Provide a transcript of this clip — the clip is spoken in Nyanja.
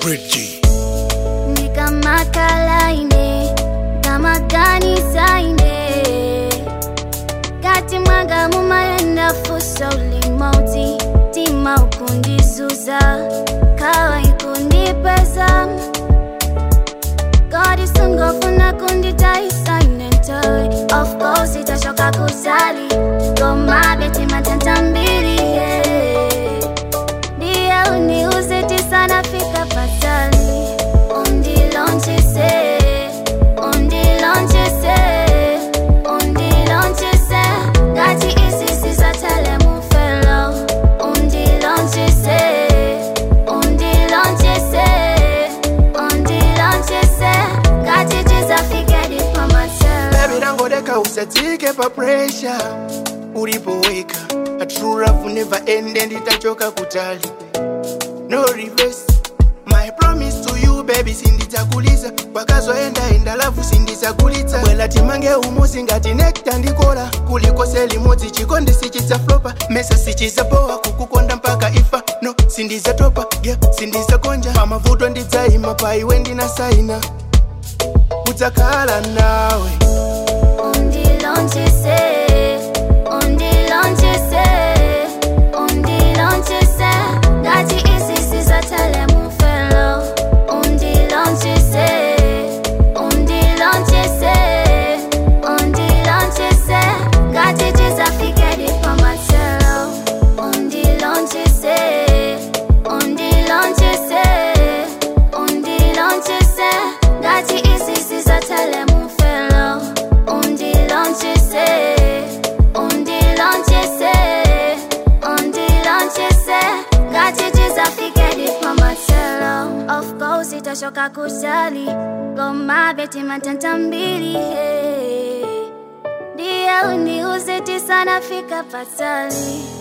Bridgie. ndikamakalaine kamaganisaine kati mwanga mumayenda fuso limoti tima ukundizuza kawa ikundipeza God isungofuna kunditaisainentoy of course itashoka kuzali gomabe matenta mbili yeah. ndiye uniuze tisana fika patali undilonchise undilonchise undilonchise ngati isisi zatele mufelo undilonchise undilonchise undilonchise ngati tizafike dipamatelo Baby nangodeka usadzike pa pressure ulipoweka a true love never end and itachoka kutali no reverse my promise to you baby sindidzakuliza kwakazoenda enda lavu sindidzakulitsa bwela timange umuzi ngati nekta ndikola kulikose limodzi chikondi sichidzaflopa mesa sichidzapowa kukukonda mpaka ifa no sindidzatopa yeah sindidzakonja pamavuto ndidzayima paiwe ndinasaina udzakhala nawe undilonchise undilonchise undilonchise ngati isisi zatele mufelo undilonchise undilonchise undilonchise ngati tizafike dipamatelo undilonchise undilonchise undilonchise ngati isisi zatele mufelo undilonchise undilonchise undilonchise ngati tizafike dipamatelo of course itashoka kuzali gomabe timatenta mbili hey. ndiye uniuze tisanafika patali